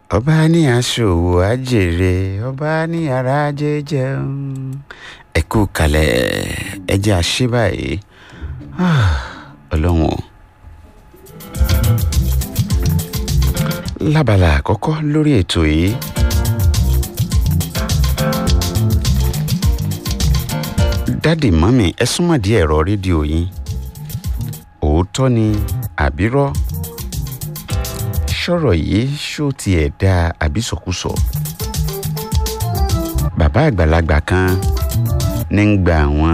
ọba ní aṣòwò àjèrè ọba ní ara jẹjẹun ẹ kú kalẹ̀ ẹ jẹ́ àṣẹ báyìí Ah, ọlọ́run o. lábala àkọ́kọ́ lórí ètò yìí dádì mọ́mì ẹ súnmọ́ di ẹ̀rọ rédíò yín òótọ́ ni àbírọ́ sọ̀rọ̀ yìí ṣó tiẹ̀ dáa àbí sọkúsọ bàbá àgbàlagbà kan ní ń gba àwọn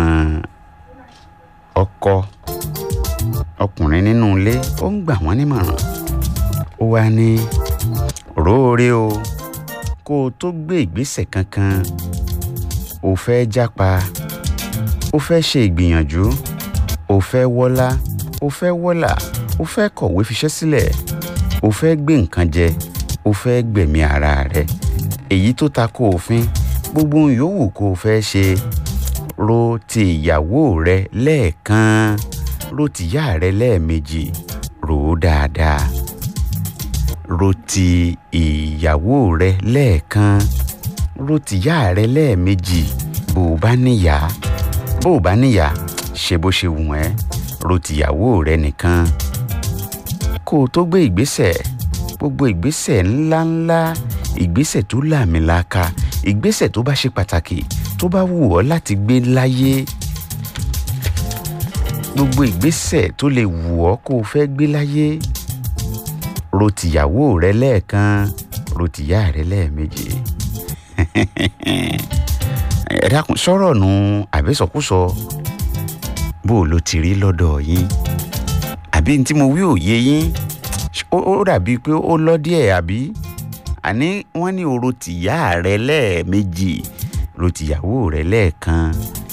ọkọ ọkùnrin nínú ilé ó ń gbà wọ́n nímọ̀ràn ó wá ní róore o kó o tó gbé ìgbésẹ̀ kankan o fẹ́ jápa o fẹ́ ṣe ìgbìyànjú o fẹ́ wọ́lá o fẹ́ wọ́là o fẹ́ kọ̀wé fiṣẹ́ sílẹ̀ o fẹ́ gbé nǹkan jẹ o fẹ́ gbẹ̀mí ara rẹ èyí tó ta ko òfin gbogbo ohun yòówù kó o fẹ́ ṣe ro ti ìyàwó rẹ lẹ́ẹ̀kan ro tìyá rẹ lẹ́ẹ̀mejì rò ó dáadáa ro ti ìyàwó rẹ lẹ́ẹ̀kan ro tìyá rẹ lẹ́ẹ̀mejì bó o bá níyà bó o bá níyà ṣe bó ṣe wù ẹ́ ro tìyàwó rẹ nìkan kó o tó gbé ìgbésẹ̀ gbogbo ìgbésẹ̀ ńláńlá ìgbésẹ̀ tó làmìlaka ìgbésẹ̀ tó bá ṣe pàtàkì tó bá wù ọ́ láti gbé láyé gbogbo ìgbésẹ̀ tó lè wù ọ́ kó o fẹ́ gbé láyé ro tìyàwó rẹ lẹ́ẹ̀kan ro tìyá rẹ lẹ́ẹ̀mejì ẹ dákun sọ̀rọ̀ nu àbẹ́sọ̀kúsọ bó o lo ti rí lọ́dọ̀ yín àbí ní tí mo wí òye yín ó ó dàbí pé ó lọ díẹ̀ àbí àní wọ́n ní o ro tìyá rẹ lẹ́ẹ̀mejì ro tìyàwó rẹ lẹ́ẹ̀kan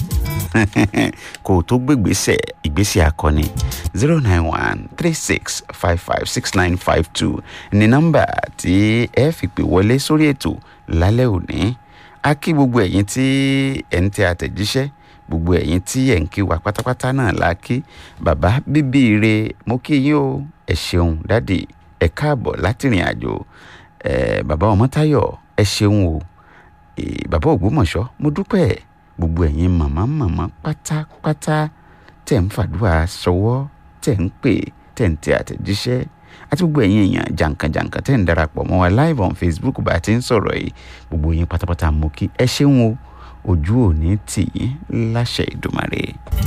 kó o tó gbégbèsè ìgbésẹ̀ akọni zero nine one three six five five six nine five two ní nọ́mbà tí ẹ fi pè wọlé sórí ètò lálẹ́ òní a kí gbogbo ẹ̀yin tí ẹ̀ ń tẹ àtẹ̀jíṣẹ́ gbogbo ẹ̀yin tí ẹ̀ ń kí wa pátápátá náà la kí bàbá bíbí ire mo kí yín o ẹ ṣeun dádì ẹ káàbọ̀ láti rìn àjò ẹ bàbá ọmọtáyọ̀ ẹ ṣeun o ẹ bàbá ògbómọ̀ṣọ́ mo dúpẹ́ gbogbo ẹ̀yin màmá màmá pátápátá tẹ̀ ń fàdúrà ṣọwọ́ tẹ̀ ń pè tẹ̀ ń tẹ àtẹ̀jíṣẹ́ àti gbogbo ẹ̀yin èèyàn jàǹkànjàǹkàn tẹ̀ ń darapọ̀ mọ́ wa live on facebook bá a ti ń sọ̀rọ̀ yìí gbogbo yín pátápátá mo kí ẹ ṣeun o ojú òní tì yín láṣẹ ìdùmarè.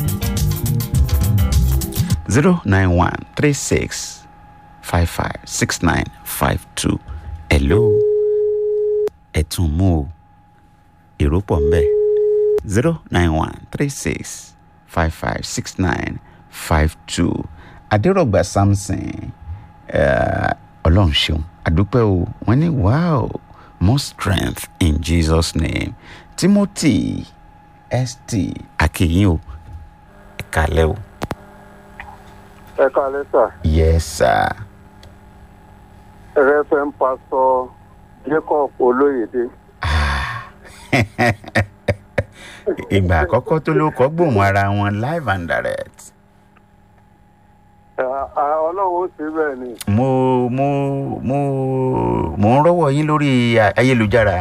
zero nine one three six five five six nine five two hello ẹ tún mú o èrò pọ̀ ń bẹ̀ zero nine one three six five five six nine five two adérọ̀gbà samson eh, ọlọ́run ṣeun àdúpẹ́ o wọ́n ní wow more strength in jesus name timothy st akeyin o ẹ kálẹ́ o ẹ káalẹ́ sà yes sir rẹ́fẹ̀n pásọ jacob olóyèdè ìgbà àkọ́kọ́ tó ló kọ́ gbóhùn ara wọn live and direct Ẹ- a- ọlọ́run ó ṣe bẹ́ẹ̀ ni mo mo mo mo ń rọ́wọ́ yín lórí a- ayélujára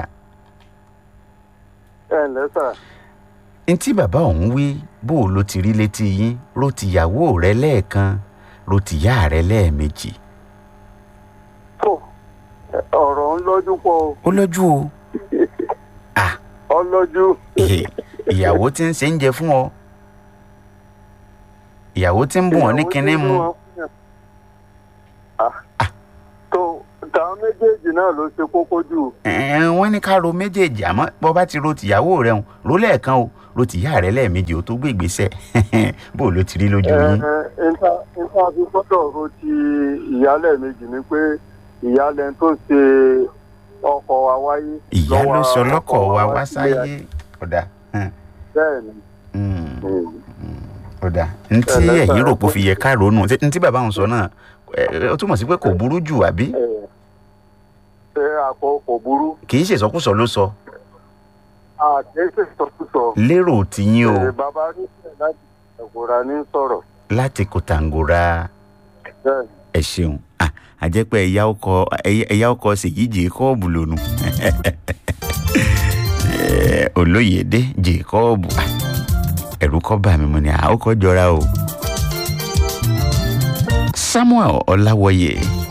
ẹ ǹlẹ́ sà n tí bàbá òun wí bó o ló ti rí létí yín ro tìyàwó rẹ lẹ́ẹ̀kan ro tìyá rẹ lẹ́ẹ̀mejì tó ẹ, ọ̀rọ̀ ń lọ́jú pọ̀ o ó lọ́jú o ah ọ lọ́jú ìhè, ìyàwó tí ń ṣe ń jẹ fún ọ ìyàwó tí ń bùn ọ ní Ìyàwó kinní tí mu wọ́n fún yàn. Ah, tó táwọn méjèèjì náà ló ṣe kókó jù ẹ̀ẹ́n, wọ́n ní ká ro méjèèjì àmọ́ bọ́ bá ti ro tìyàwó rẹ hùn ro lẹ́ẹ̀kan o ro tìyá rẹ lẹ́ẹ̀mejì o tó gbé ìgbésẹ̀ bó o ló ti rí lójú ẹ yín ẹ níta níta fi gbọ́dọ̀ ro ti ìyálẹ̀ méjì ni pé ìyálẹ̀ tó ṣe ọkọ̀ wa wáyé ìyá ló lọ́wọ́ sọ lọ́kọ̀ ọkọ wa wá sílé sáyé ọ̀dà hàn, bẹ́ẹ̀ ni mm, Mm. ọ̀dà ntí Ẹlẹ́sà ẹ̀yìn rò pé ó ẹ̀kọ́. fi yẹ ká ronú ṣé ntí bàbá òun sọ náà ẹ, ó túmọ̀ sí pé kò burú jù àbí ẹ ṣe àkọ kò burú kì í ṣèsọkúsọ ló sọ àkẹ́sẹ̀ sọkúsọ lérò tiyín o ẹ bàbá nífẹ̀ẹ́ láti ẹ̀kọ́ra ní sọ̀rọ̀ láti kòtàngòrà bẹ́ẹ̀ ni. ẹ ṣeun Ah, àjẹpẹ́ ẹ̀yà ọkọ̀ ẹ̀yà ọkọ̀ ṣèyí jèkọ́ọ̀bù lónù olóyèdè jèkọ́ọ̀bù ẹ̀rù kọ́ bà mí mo ní àókò jọra o samuel ọláwọyè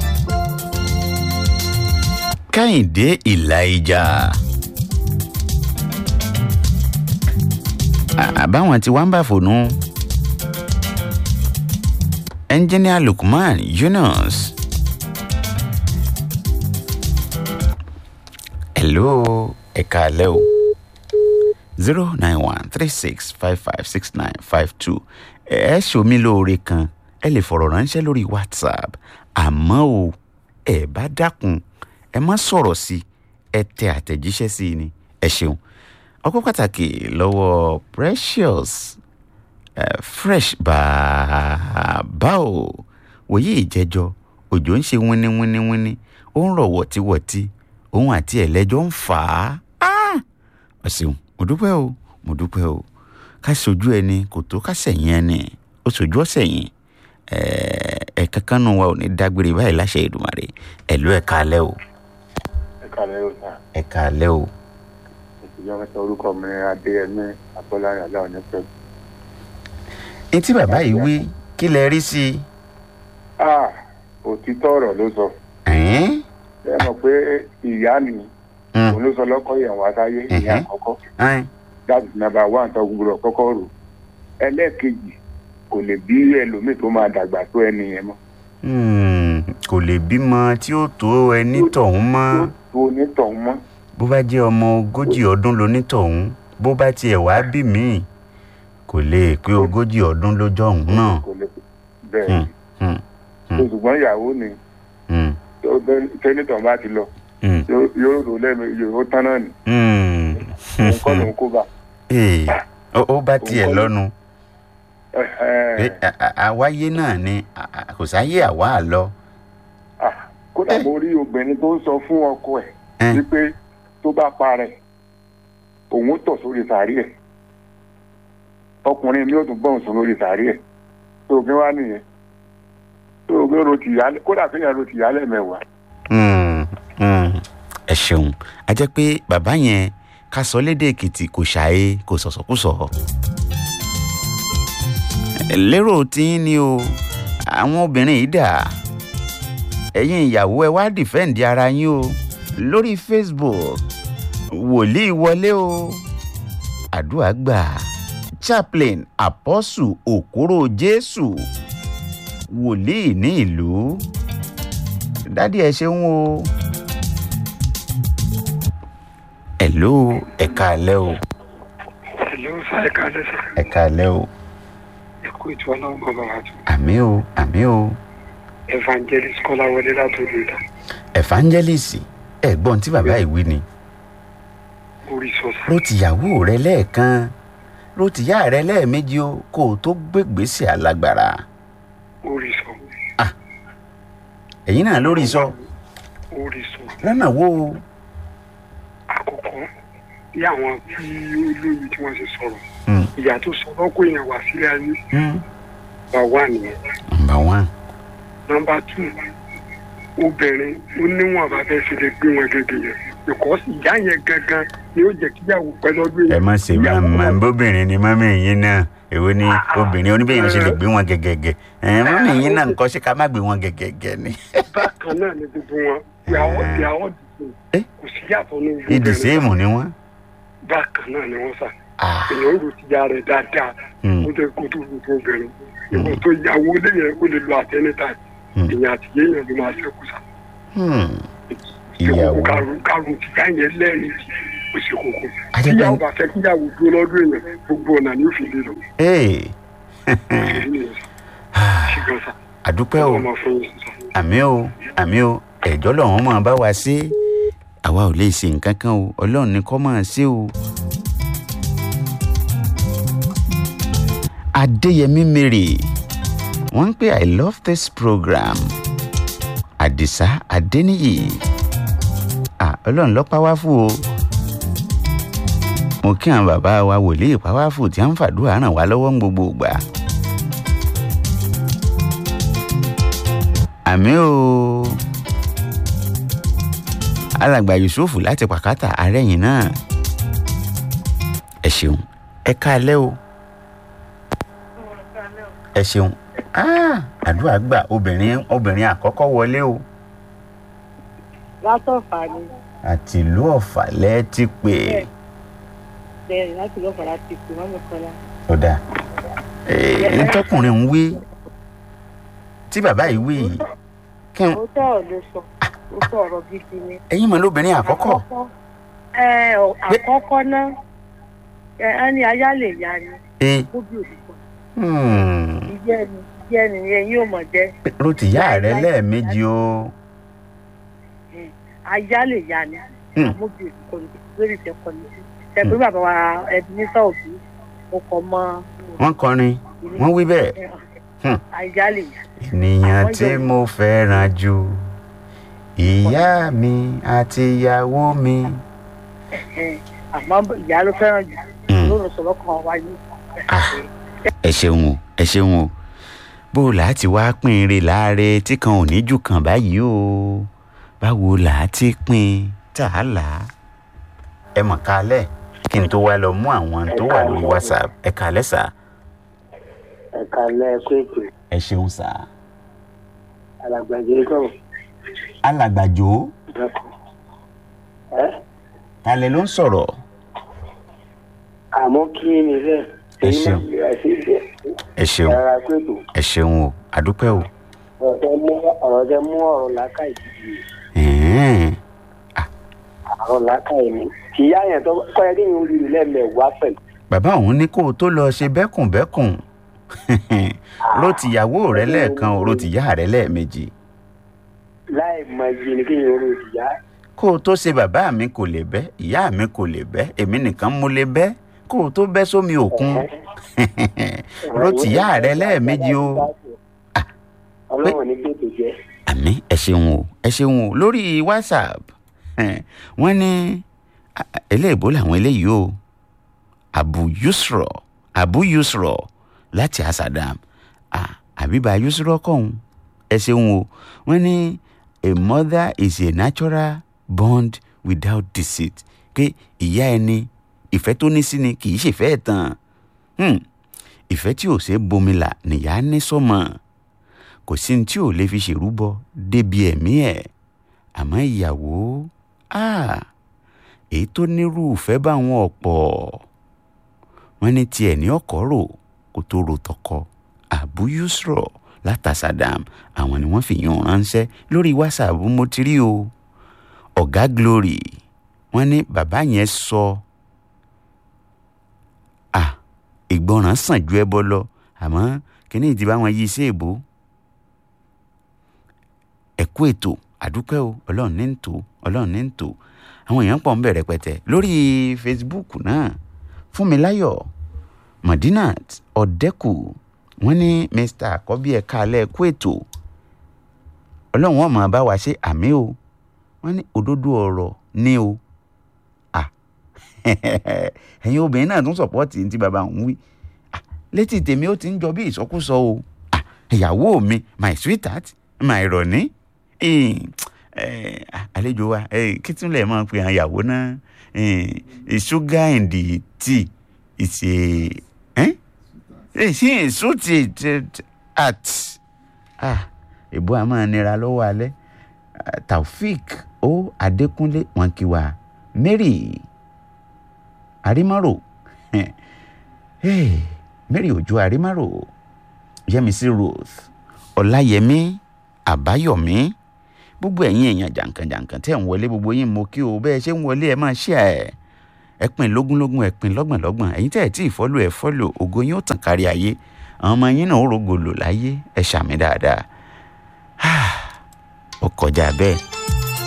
kẹ́hìndé ìlàìjà àbáwọn tí wọ́n ń bà fònú ẹnjìníà lukman yunus hello ẹ̀ka alẹ́ o zero nine one three six five five six nine five two ẹ ṣomi lóore kan ẹ lè fọ̀rọ̀ ránṣẹ́ lórí whatsapp àmọ́ o ẹ bá dákun ẹ má sọ̀rọ̀ sí ẹ tẹ àtẹ̀jíṣẹ́ sí i ni ẹ ṣeun ọkọ pàtàkì lọ́wọ́ precious uh, fresh bàbá o wòye ìjẹjọ òjò ń ṣe wíníwíníwíní ó ń rọ̀ wọ̀tíwọ̀tí òun àti ẹ̀lẹ́jọ́ ń fà á ọ ṣeun mo dúpẹ́ o mo dúpẹ́ o ká sojú ẹni kò tó ká sẹ̀yìn ẹni ó sojú ọ̀sẹ̀yìn ẹ̀ kankan nù wa ò ní dágbére báyìí láṣẹ Èdùmàrè ẹ̀lú ẹ̀ka alẹ́ o. ẹ̀ka alẹ́ o sà. ẹ̀ka alẹ́ o. ìjọba mẹ́ta orúkọ mi adéyẹmí abọ́láyé aláwọ̀ nípẹ́. etí bàbá yìí wí kí lẹ rí sí i. ah òtítọ́ ọ̀rọ̀ ló sọ. ẹ̀ẹ́n ẹ mọ̀ pé ìyá mi òun ló sọ lọ́kọ́ yẹn wá sáyé ìyá àkọ́kọ́ ẹ̀ẹ́n that is number one tó gbúdọ̀ kọ́kọ́ rò ẹlẹ́ẹ̀kejì kò lè bí ẹlòmíì tó máa dàgbà tó ẹni yẹn mọ́. Hmm, kò lè bímọ tí ó tó ẹni tọ̀hún mọ́ tó tó onítọ̀hún mọ́. bó bá jẹ́ ọmọ ogójì ọdún lonítọ̀hún bó bá tiẹ̀ wá bí míì kò lè pé ogójì ọdún lójọ́ ọ̀hún náà. kò lè bẹ́ẹ̀ Hmm, hmm, ni ṣùgbọ́n ìyàwó ni hmm, tó- tó- tẹ́nitọ̀ bá ti lọ hmm, yóò yóò rò lẹ́nu yóò tán náà ni hmm. òun kọ́ lòun kó bá. Ee, ó ó bá tiẹ̀ Òun kọ́ ló- lọ́nu pé à- à- àwáyé náà ni à- à- kò sáyé àwa àlọ. Ah, kódà mo rí obìnrin tó ń sọ fún ọkọ ẹ̀ Ẹ́n, wípé tó bá parẹ́ òun tọ̀ sórí sàárì ẹ̀ ọkùnrin mi ò tún bọ̀ sùn lórí sàárì ẹ̀ tó gbé wá nìyẹn tó gbé ro tìyálẹ̀ kódà kéèyàn ro tìyálẹ̀ mẹ́wàá hmm, hmm. ẹ ṣeun a jẹ́ pé bàbá yẹn ká sọ lédè èkìtì kò ṣàyè kò sọ̀sọ̀kùsọ̀. lérò tí ni o àwọn obìnrin yìí dà ẹ̀yin ìyàwó ẹ wá dìfẹ́ǹdì ara yín o lórí facebook wòlíì wọlé o àdúrà gbà chaplain apostle òkúrò jésù wòlíì ní ìlú dádì ẹ ṣeun o ẹ̀ló ẹ̀ka alẹ́ o Hello, sáré kalẹ̀ sá. ẹ̀ka alẹ́ o Ẹ̀kú ètò ọlọ́run bàbá wa tó. àmì o àmì o Evangelist Kọ́láwọlé látòlù ìdá. evangelist ẹ̀gbọ́n tí bàbá yìí wí ni Orí sọ́sà. ló tìyàwó rẹ lẹ́ẹ̀kan ló tìyá rẹ lẹ́ẹ̀mejì o kó o tó gbégbèsè alágbára Orí sọ. ẹ̀yin náà lórí sọ Orí sọ. lọ́nà wo o Àkọ́kọ́ bí àwọn tí olóyè tí wọ́n ṣe sọ̀rọ̀. Hmm, Ìyá tó sọ lọ́kọ̀ èèyàn wá sílé ayé. hmm. Bá wà nìyẹn. number one Nọmba tù. Obìnrin ó níwọ̀n bá fẹ́ ṣe lè gbé wọn gẹ́gẹ́ yẹn. Because ìyá yẹn gangan ni ó jẹ́ kíyàwó pẹ́ lọ́dún ẹ yẹn. má ṣe máa Ìyàwó máa bóbìnrin ni mọ́mí yín náà èwo ni obìnrin oníbẹ̀yìn ṣe lè gbé wọn gẹ́gẹ́gẹ́ ẹ̀ mọ́mí yín náà nǹkan ṣe ká má gbé wọn gẹ́gẹ́gẹ́ ni. bákan náà ni gbogbo wọn ìyàwó ìyàwó Eh? dìbò kò sí yàtọ̀ ní gbogbo ìdí ẹni. sèémù ni wọ́n. bákan náà ni wọ́n sà Ah, èèyàn rò ti ya rẹ̀ dáadáa hmm, ó jẹ́ kó tó gbogbo obìnrin ìwọ tó yàwó lé yẹn ó lè lo àtẹnitá Hmm. èèyàn àti yéèyàn ló máa ṣẹ́kù sà hmm. ìyàwó ìyàwó karùn karùn ti yá yẹn lẹ́ẹ̀ni ó ṣe kókó Ajẹ́ pé- tíyàwó bá fẹ́ kíyàwó dúró lọ́dún èèyàn gbogbo ọ̀nà ni ó fi lè lọ ee èyí ni ṣùgbọ́n sà àdúpẹ́ o ọmọ fún yín sà. àmì o àmì o ẹ̀jọ́ lọ́wọ́n máa bá wa ṣe àwa ò lè ṣe nǹkan kan o ọlọ́run ní kọ́ máa ṣe o. adéyẹmí mary wọ́n ń pè i love this program àdìsá adéníyì ah ọlọ́run ló pàwáfù o mo kí àwọn bàbá wa wòlíì pàwáfù tí wọ́n ń fàdúrà ràn wá lọ́wọ́ ń gbogbo ìgbà. àmì o alàgbà yusuf láti pàkátà arẹ́yìn náà ẹ ṣeun ẹ káalẹ́ o ẹ ṣeun Ah, àdúrà gbà obìnrin obìnrin àkọ́kọ́ wọlé o látọ̀fà ni àti ìlú ọ̀fà lẹ́ ti pè é bẹ́ẹ̀ láti lọ́fà láti pè mọ́mí kọ́lá. ó dáa ẹ tọkùnrin ń wí tí bàbá yìí wí yìí kí n ó tọ̀ ọ́ ló sọ ó tọ̀ ọ̀rọ̀ gidi ni. ẹ̀yin mọ̀ lóbìnrin àkọ́kọ́ ẹ ọ àkọ́kọ́ náà ẹ ẹ ní aya lè ya ni ẹ ó bí òdìbò hmm, ìjẹ́ ni ìjẹ́ ni ẹ yóò mọ̀ jẹ́ ló ti yá rẹ lẹ́ẹ̀mejì o aya lè ya ni Hmm. àmọ́ bí òdìbò ni lórí ìfẹ́kọ̀ ni ṣẹ̀gbọ́n bàbá wa ẹbí ní sọ́ọ̀bù ó kọ́ mọ́ wọ́n kọrin wọ́n wí bẹ́ẹ̀ Hmm. aya lè ya ènìyàn tí mo fẹ́ràn jù ìyá mi àti ìyàwó mi. ẹ àmọ́ ìyá ló fẹ́ràn jù Hmm. lóòrùn sọ̀rọ̀ kan wáyé. ẹ ṣeun o ẹ ṣeun o bó o là á ti wá pín in rè láàrẹ tí kan ò ní jù kan báyìí o báwo là á ti pín tá a là á. ẹ mọ̀ kálẹ̀ kí n tó wá lọ mú àwọn tó wà lórí whatsapp ẹ kálẹ̀ sá ẹ̀ka lẹ́ẹ̀kọ́ ètò ẹ ṣeun sá. alàgbàjẹ́ kọ́ alàgbàjò ìdákọ̀. ẹ́ talẹ̀ ló ń sọ̀rọ̀ àmọ́ kí ni bẹ́ẹ̀. Ẹ ṣeun. ẹ ṣeun ẹ̀ka kọ́ ètò ẹ ṣeun o àdúpẹ́ o. ọ̀rọ̀ tẹ mú ọ̀rọ̀ tẹ mú ọ̀rọ̀ làákàyè yìí Ẹ̀ẹ́n. ọ̀rọ̀ làákàyè ni. ìyá yẹn tó kọ́ ẹ kí n rí lẹ́ẹ̀mẹ̀wá pẹ̀lú. bàbá òun ní kó o tó lọ ṣe bẹ́kùnbẹ́kùn ló ti yàwó rẹ lẹ́ẹ̀kan o ló ti yá rẹ lẹ́ẹ̀mejì láì mọ iye ni kí n rí ìyá. kó o tó ṣe bàbá mi kò lè bẹ́ ìyá mi kò lè bẹ́ èmi nìkan mo lè bẹ́ kó o tó bẹ́ sómi òkun ló ti yá rẹ lẹ́ẹ̀mejì o ọlọ́run ní gbèdè jẹ́. àmì ẹ ṣeun o ẹ ṣeun o lórí whatsapp wọ́n ní a- a- eléèbó làwọn eléyìí o abu yusro abu yusro láti asadam ah, àbíbá yusro kọ́hún ẹ ṣeun o wọ́n ní a mother is a natural bond without deceit pé ìyá ẹni ìfẹ́ tó ní sí ni kì í ṣèfẹ́ ẹ̀ tán Hmm, ìfẹ́ tí ò ṣe é bomila nìyá ní sọ́mọ kò sí ní tí ò lè fi ṣèrúbọ débi ẹ̀mí ẹ̀ àmọ́ ìyàwó ah, èyí tó nírú ìfẹ́ bá wọn ọ̀pọ̀ wọ́n ní tiẹ̀ ní ọkọ̀ rò kó tó ro tọkọ Abu Yusro látàsádàm àwọn ni wọ́n fi yàn ránṣẹ́ lórí whatsapp mo ti rí o ọ̀gá glory wọ́n ní bàbá yẹn sọ ah ìgbọràn sàn ju ẹbọ lọ àmọ́ kíní ìdí bá wọn yí sí èbó ẹ̀kú ètò àdúpẹ́ o ọlọ́run ní ń tò ọlọ́run ní ń tò àwọn èèyàn pọ̀ ń bẹ̀rẹ̀ pẹ̀tẹ̀ lórí facebook náà fúnmiláyọ̀ madinat ọ̀dẹ́kù wọ́n ní mr àkọ́bí ẹ̀ka alẹ́ ẹ̀kú ètò ọlọ́run wọn máa bá wa ṣe àmì o wọ́n ní òdodo ọ̀rọ̀ ní o à ẹ̀yin obìnrin náà tún sọ̀pọ́ọ̀tì ní ti bàbá òun wí Ah, létí tèmi ó ti ń jọ bí ìsọkúsọ o Ah, ìyàwó mi my sweetheart my rọ̀ní Eh, eh, àlejò wa eh, kí tún lè máa pe àwọn ìyàwó náà Eh, sugar in the tea is a eh? Eh, ṣé sweet at ah èbó a máa nira lọ́wọ́ alẹ́ Ah, taofik o adékúnlé wọn kí wa mary arimaro hey, mary ojo arimaro yẹmísí rose ọláyẹmí àbáyọmí gbogbo ẹ̀yin èèyàn jàǹkànjàǹkàn tẹ́ ń wọlé gbogbo yín mo kí o bẹ́ẹ̀ ṣe ń wọlé ẹ máa ṣí ẹ ẹ pín lógúnlógún ẹ pín lọ́gbọ̀nlọ́gbọ̀n ẹ̀yin tẹ́ ẹ tí ì fọ́lù ẹ fọ́lù ògo yín ó tàn kárí ayé àwọn ọmọ yín náà ó rògbòlò láyé ẹ ṣàmì dáadáa ó kọjá bẹ́ẹ̀